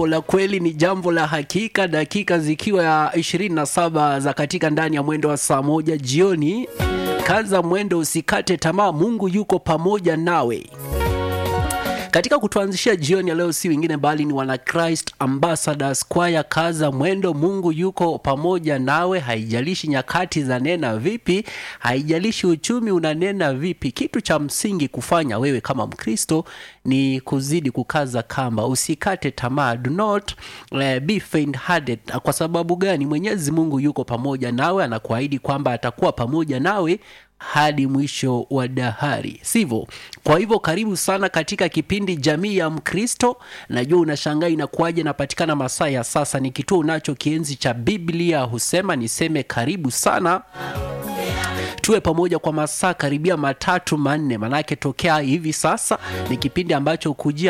la kweli ni jambo la hakika, dakika zikiwa ya 27 za katika ndani ya mwendo wa saa moja jioni. Kaza mwendo, usikate tamaa, Mungu yuko pamoja nawe. Katika kutuanzishia jioni ya leo si wengine bali ni wana Christ Ambassadors Choir. Kaza mwendo, Mungu yuko pamoja nawe, haijalishi nyakati za nena vipi, haijalishi uchumi unanena vipi. Kitu cha msingi kufanya wewe kama Mkristo ni kuzidi kukaza kamba, usikate tamaa, do not uh, be faint hearted. Kwa sababu gani? Mwenyezi Mungu yuko pamoja nawe, anakuahidi kwamba atakuwa pamoja nawe hadi mwisho wa dahari, sivyo? Kwa hivyo karibu sana katika kipindi Jamii ya Mkristo. Najua unashangaa inakuwaje napatikana masaa ya sasa, ni kituo unacho kienzi cha Biblia husema. Niseme karibu sana tuwe pamoja kwa masaa karibia matatu manne, manake tokea hivi sasa ni kipindi ambacho kujia